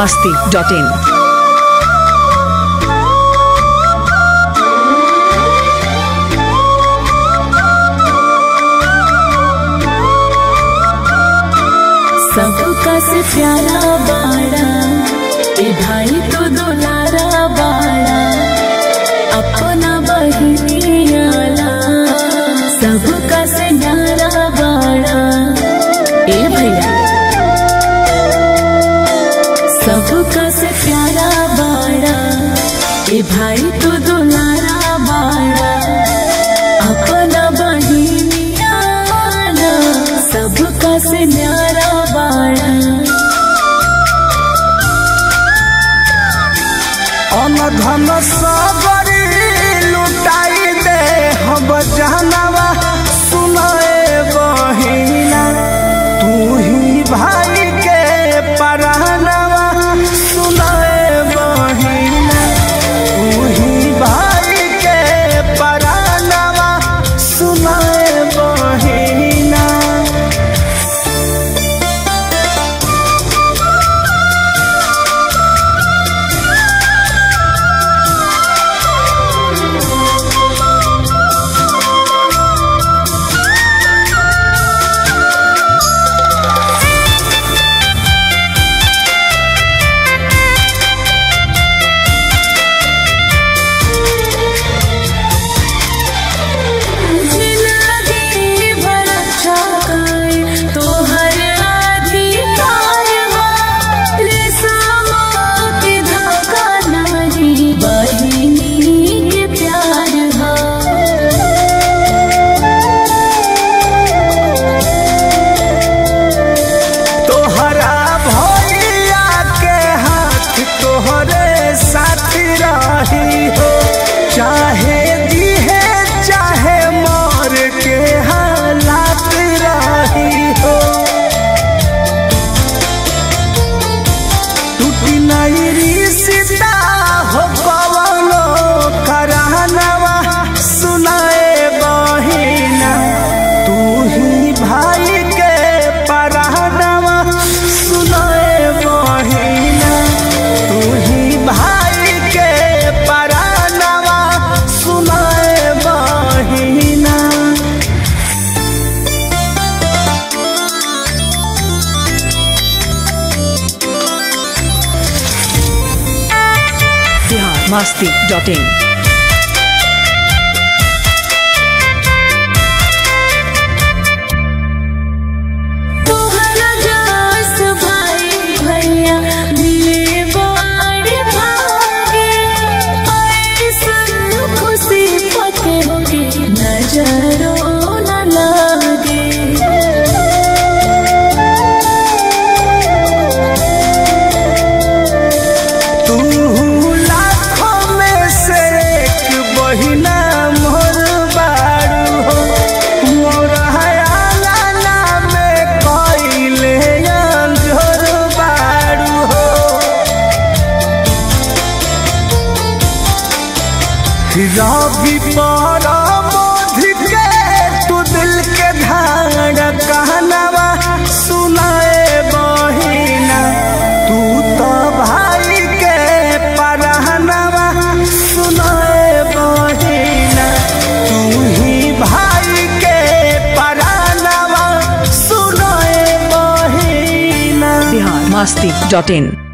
masti.in. सबका से प्यारा बाड़ा ए भाई तो दुलारा बाड़ा अपना बहिनियाला सबका से न्यारा बाड़ा ए भैया सबका से प्यारा बाड़ा ए भाई तो दुलारा बाड़ा अपना बहिनियाला सबका से न्यारा बाड़ा अनधन सबरी लुटाई दे हम जानवा सुनाए बहिना तू ही भाई के परानवा सुनाए बहिना तू ही भाई के परानवा सुनाए बहिना जिंदगी भर अच्छा करे तोहर अधिकार बा रेशमा के धागा नारी बहिनी के प्यार बा तोहरा भैया के हाथ तोहरे साथ रही हो चाहे दिहे चाहे मर के हालात रही हो टूटी नहीं रिश्ता हो कवनो करानवा सुनाए बहिना तू ही भाई के परानवा सुनाए बहिना तू ही भाई के परानवा सुनाए बहिना Bihar masti.in. तोहरा जास भाई भैया मिले बड़ भागे ऐसन खुशी पके के नजरो न लागे तू लाखों में से एक बहिना मोर बारू हो मोर हयाला में कइले अंजोर बारू हो रवि पर मोधि के तू दिल के धार कहनवा सुनाए बहिना तू तो भाई के परहनवा सुनाए बहिना तू ही भाई के परहनवा सुनाए बहिना Bihar masti.in.